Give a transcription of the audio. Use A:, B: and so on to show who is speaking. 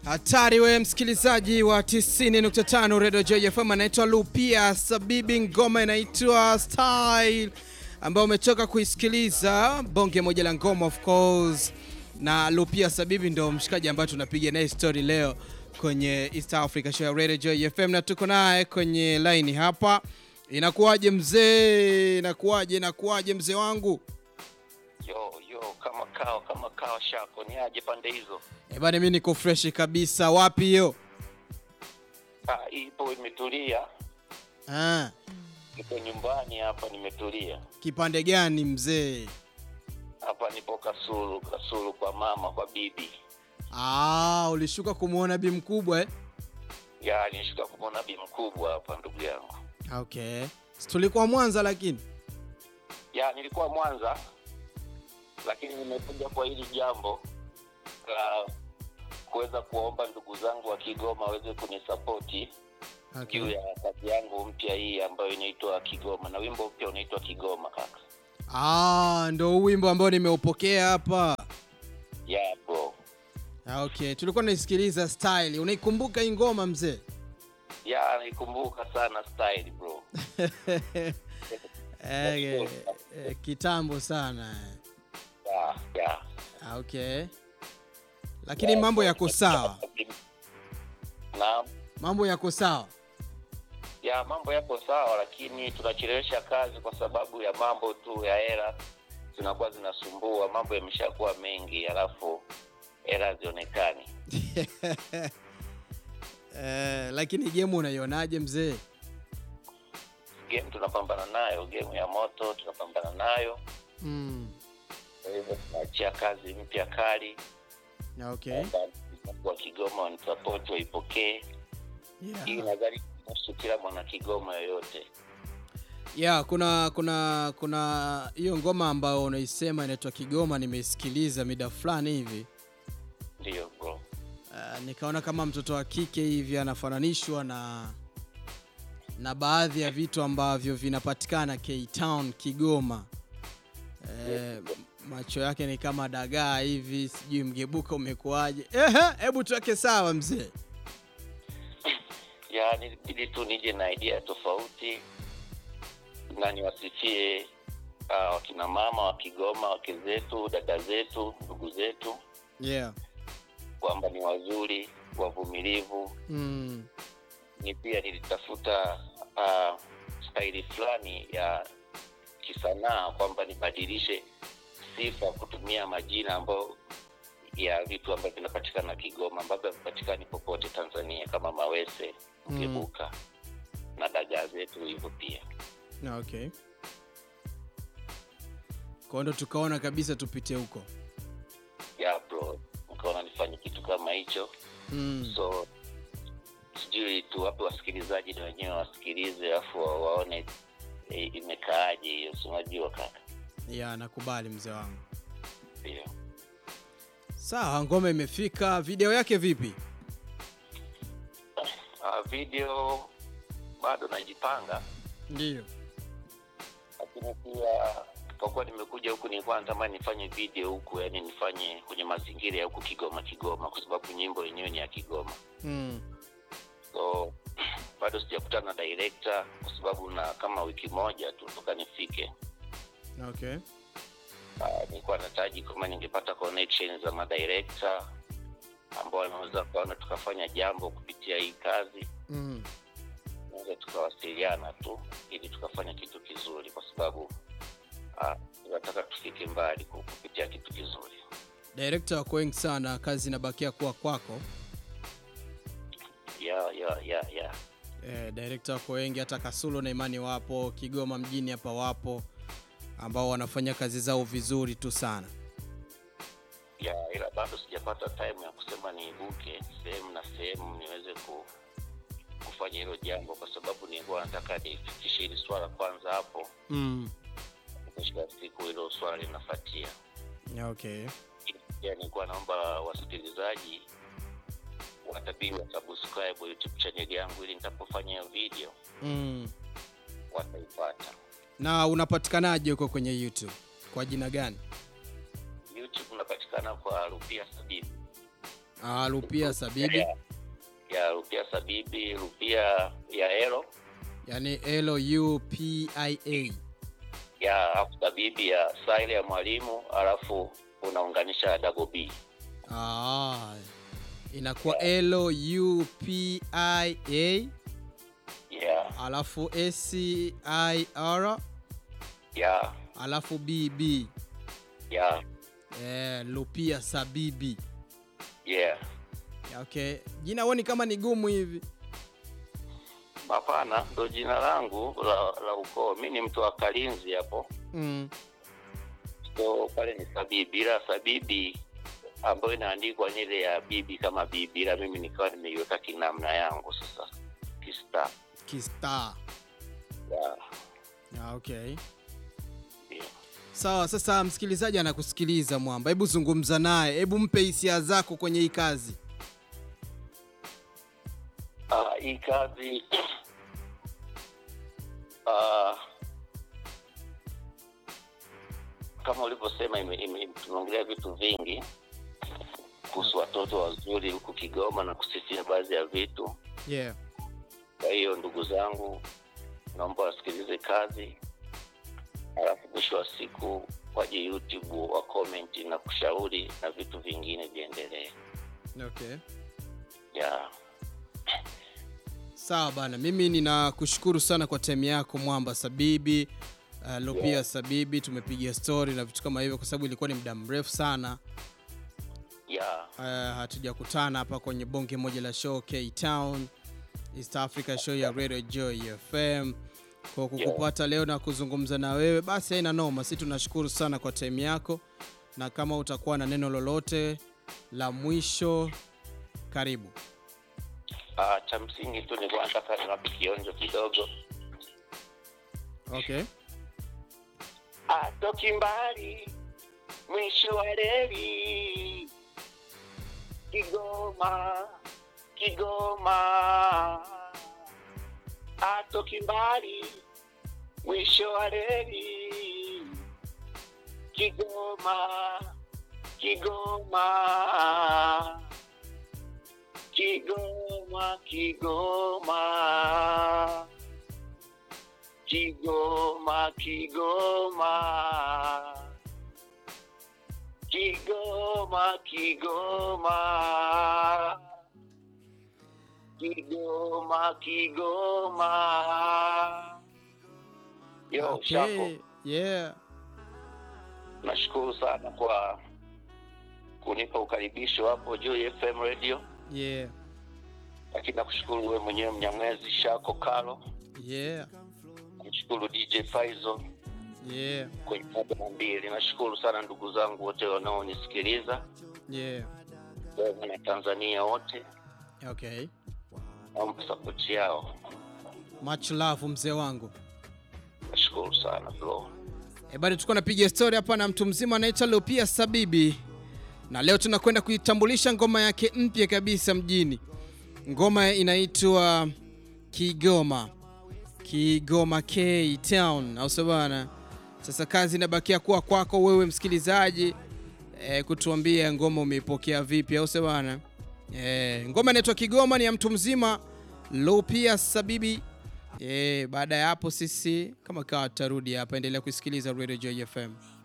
A: Hatari we msikilizaji wa 90.5 Radio JFM, anaitwa Lupia Sabibi, ngoma inaitwa Style ambayo umetoka kuisikiliza, bonge moja la ngoma of course, na Lupia Sabibi ndo mshikaji ambaye tunapiga naye story leo kwenye East Africa Show ya Radio JFM, na tuko naye kwenye line hapa. Inakuwaje mzee? Inakuwaje? Inakuwaje mzee wangu?
B: Yo yo, kama kao kama kao shako ni aje pande hizo?
A: Eh bana, mimi niko fresh kabisa. Wapi hiyo?
B: Ah, ipo imetulia,
A: Ah,
B: niko nyumbani hapa, nimetulia
A: kipande gani mzee?
B: hapa, nipo Kasulu, Kasulu kwa mama, kwa bibi.
A: Ah, ulishuka kumwona bi mkubwa eh?
B: Ya, nishuka kumwona bi mkubwa hapa, ndugu yangu.
A: Okay. Si tulikuwa Mwanza lakini.
B: Ya, nilikuwa Mwanza, lakini nimekuja kwa hili jambo la kuweza kuwaomba ndugu zangu wa Kigoma waweze kunisapoti juu
A: Okay.
B: ya kazi yangu mpya hii ambayo inaitwa Kigoma, na wimbo mpya unaitwa Kigoma kaka.
A: Ah, ndo huu wimbo ambao nimeupokea hapa.
B: Ya bro.
A: Ah, Okay, tulikuwa tunaisikiliza Style. Unaikumbuka hii ngoma mzee?
B: Ya, nikumbuka sana style bro.
A: eh, eh, eh, kitambo sana.
B: Ya, ya.
A: Ah, Okay. Lakini mambo yako sawa.
B: Na
A: Mambo yako sawa.
B: ya mambo yako sawa, lakini tunachelewesha kazi kwa sababu ya mambo tu ya hela zinakuwa zinasumbua. Mambo yameshakuwa mengi, alafu hela hazionekani.
A: eh, lakini game unaionaje mzee?
B: Game tunapambana nayo, game ya moto tunapambana nayo.
A: Mm.
B: Kwa hivyo tunaachia kazi mpya kali
A: Okay.
B: wa Kigoma wanisapoti, waipokee hii.
A: Yeah.
B: Nadhani kuhusu kila mwana Kigoma yoyote.
A: Yeah, kuna kuna kuna hiyo ngoma ambayo unaisema inaitwa Kigoma, nimeisikiliza mida fulani hivi.
B: Ndiyo bro.
A: Uh, nikaona kama mtoto wa kike hivi anafananishwa na na baadhi ya vitu ambavyo vinapatikana K-Town Kigoma. Eh, macho yake ni kama dagaa hivi, sijui mgebuka umekuaje? Ehe, hebu tuweke sawa mzee.
B: ya nilibidi tu nije na idea tofauti na niwasifie uh, wakina mama wa Kigoma, wake zetu, dada zetu, ndugu zetu
A: Yeah.
B: kwamba ni wazuri, wavumilivu.
A: Mm.
B: Ni pia nilitafuta uh, staili fulani ya kisanaa kwamba nibadilishe sifa kutumia majina ambayo ya vitu ambavyo vinapatikana Kigoma ambavyo havipatikani popote Tanzania kama mawese,
A: Mm.
B: mgebuka na dagaa zetu hivyo pia.
A: Na okay. Kwa ndo tukaona kabisa tupite huko.
B: ya bro, nikaona nifanye kitu kama hicho
A: Mm.
B: so sijui tuwape wasikilizaji na wenyewe wasikilize alafu wa- waone e, imekaaje hiyo, si unajua kaka.
A: Ya, nakubali mzee wangu.
B: Ndio.
A: Sawa, ngoma imefika. Video yake vipi?
B: Ah, video bado najipanga,
A: Ndio.
B: lakini pia kwa kuwa nimekuja huku nilikuwa natamani nifanye video huku, yani nifanye kwenye mazingira ya huku Kigoma Kigoma, kwa sababu nyimbo yenyewe ni ya Kigoma.
A: Mm.
B: so bado sijakutana na director kwa sababu na kama wiki moja tu toka nifike.
A: Okay.
B: Uh, nilikuwa nataji kama ningepata connection za madirector ambao wanaweza kuona tukafanya jambo kupitia hii kazi,
A: Mm.
B: naweza tukawasiliana tu ili tukafanya kitu kizuri, kwa sababu uh, tunataka tufike mbali ku- kupitia kitu kizuri.
A: Director wako wengi sana, kazi inabakia kuwa kwako.
B: ya ya ya ya
A: Eh, director wako wengi, hata Kasulo na Imani wapo, Kigoma mjini hapa wapo ambao wanafanya kazi zao vizuri tu sana.
B: ya ila bado sijapata time ya kusema niibuke sehemu na sehemu niweze ku, kufanya hilo jambo, kwa sababu nilikuwa nataka nifikishe hili swala kwanza hapo,
A: Mm.
B: mwisho wa siku hilo swala linafuatia.
A: Okay.
B: Pia nilikuwa naomba wasikilizaji watabidi wa subscribe YouTube channel yangu, ili nitapofanya hiyo video
A: Mm.
B: wataipata.
A: Na unapatikanaje huko kwenye YouTube? Kwa jina gani?
B: YouTube unapatikana kwa Rupia Sabini.
A: Ah, Lupia Sabibi.
B: ya, ya Rupia Sabibi, Rupia ya Elo
A: Yaani L U P I A.
B: ya alafu Sabibi ya Saile ya mwalimu, alafu unaunganisha double B.
A: Ah. Inakuwa L U P I A
B: ya
A: alafu S I R
B: ya
A: alafu B B.
B: ya
A: Eh, Lupia Sabibi.
B: yeah.
A: Okay. Jina huoni kama ni gumu hivi?
B: Hapana, ndo jina langu la, la ukoo. Mi ni mtu wa Kalinzi hapo,
A: Mm.
B: so pale ni Sabibi, ila Sabibi ambayo inaandikwa ni ile ya bibi kama bibi, ila mimi nikawa nimeiweka kinamna yangu sasa kista
A: Kistar.
B: ya
A: Ah, okay.
B: ndio.
A: Sawa, sasa msikilizaji anakusikiliza Mwamba, hebu zungumza naye, hebu mpe hisia zako kwenye hii kazi.
B: Ah, hii kazi ah, kama ulivyosema, ime- ime- tumeongelea vitu vingi kuhusu watoto wazuri huku Kigoma na kusisitiza baadhi ya vitu.
A: Yeah.
B: Kwa hiyo ndugu zangu, naomba wasikilize kazi, alafu mwisho wa siku waje YouTube wa comment na kushauri na vitu vingine viendelee.
A: Okay.
B: Yeah.
A: Sawa bana, mimi ninakushukuru sana kwa time yako Mwamba Sabibi. Uh, Lupia
B: Yeah.
A: Sabibi, tumepiga story na vitu kama hivyo kwa sababu ilikuwa ni muda mrefu sana
B: Yeah.
A: uh, hatujakutana hapa kwenye bonge moja la show K Town East Africa show ya Radio Joy FM. Kwa kukupata leo na kuzungumza na wewe, basi haina noma. Si tunashukuru sana kwa time yako, na kama utakuwa na neno lolote la mwisho, karibu.
B: Ah, cha msingi tu nilikuwa nataka niwape kionjo kidogo.
A: Okay.
B: Atoki mbali mwisho wa reli Kigoma, Kigoma. Atoki mbali mwisho wa reli Kigoma, Kigoma. Kigoma, Kigoma. Kigoma, Kigoma. Kigoma, Kigoma. Kigoma, Kigoma. Yo, Shako,
A: Okay. Yeah.
B: nashukuru sana kwa kunipa ukaribisho hapo Joy FM Radio,
A: Yeah.
B: lakini nakushukuru wewe mwenyewe Mnyamwezi Shako Kalo,
A: Yeah.
B: kumshukuru DJ Faizo
A: Yeah.
B: kwenye moja na mbili. Nashukuru sana ndugu zangu wote wanaonisikiliza
A: Yeah.
B: na Tanzania wote,
A: Okay.
B: naomba sapoti yao.
A: Much love mzee wangu.
B: Nashukuru sana bro.
A: E, bado tulikuwa napiga story hapa na mtu mzima anaitwa Lupia Sabibi, na leo tunakwenda kuitambulisha ngoma yake mpya kabisa mjini. Ngoma inaitwa Kigoma, Kigoma K Town, au sio bana? Sasa kazi inabakia kuwa kwako wewe msikilizaji, e, kutuambia ngoma umeipokea vipi, au sio bana? E, ngoma inaitwa Kigoma, ni ya mtu mzima Lupia Sabibi. E, baada ya hapo sisi kama kawa tutarudi hapa, endelea kusikiliza Radio Joy FM.